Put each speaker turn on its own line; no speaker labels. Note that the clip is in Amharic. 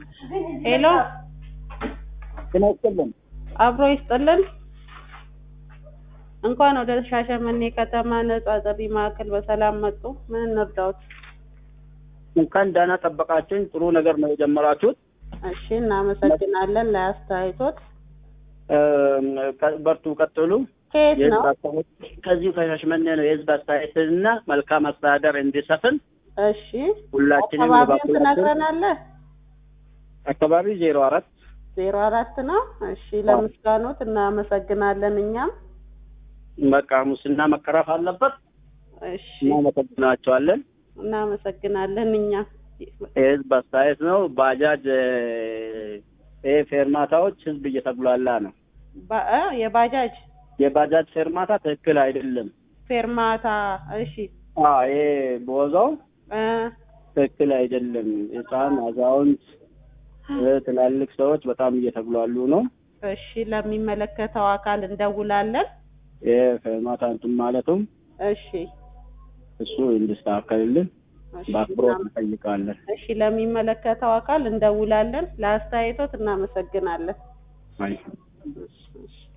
ሄሎ
ጤና ይስጥልን።
አብሮ ይስጥልን። እንኳን ወደ ሻሸመኔ ከተማ ነጻ ጥሪ ማዕከል በሰላም መጡ። ምን እንርዳዎት?
እንኳን ደህና ጠበቃችሁኝ። ጥሩ ነገር ነው የጀመራችሁት።
እሺ፣ እናመሰግናለን ለአስተያየቶት።
እም፣ ቀ- በርቱ፣ ቀጥሉ።
ከየት ነው?
የህዝብ አስተያየት ከዚሁ ከሻሸመኔ ነው። የህዝብ አስተያየትና መልካም አስተዳደር እንዲሰፍን
እሺ፣
ሁላችንም
አካባቢውን
በበኩላችን
ትነግረናለህ?
አካባቢ ዜሮ አራት
ዜሮ አራት ነው። እሺ፣ ለምስጋኖት እናመሰግናለን። እኛም
በቃ ሙስና መቀረፍ አለበት።
እሺ፣
እናመሰግናቸዋለን።
እናመሰግናለን። እኛም
የህዝብ አስተያየት ነው። ባጃጅ እ፣ ይሄ ፌርማታዎች ህዝብ እየተጉላላ ነው።
ባ- እ፣ የባጃጅ
የባጃጅ ፌርማታ ትክክል አይደለም።
ፌርማታ። እሺ
አዎ ይሄ ቦዛው
እ፣
ትክክል አይደለም። ህፃን፣ አዛውንት፣ እ፣ ትላልቅ ሰዎች በጣም እየተጉላሉ ነው።
እሺ ለሚመለከተው አካል እንደውላለን።
ይሄ ፌርማታ እንትን ማለቱም
እሺ
እሱ እንዲስተካከልልን
እሺ፣
በአክብሮት
እናመ-
እንጠይቃለን።
እሺ ለሚመለከተው አካል እንደውላለን። ለአስተያየቶት እናመሰግናለን።
አይ
እሺ፣ እሺ።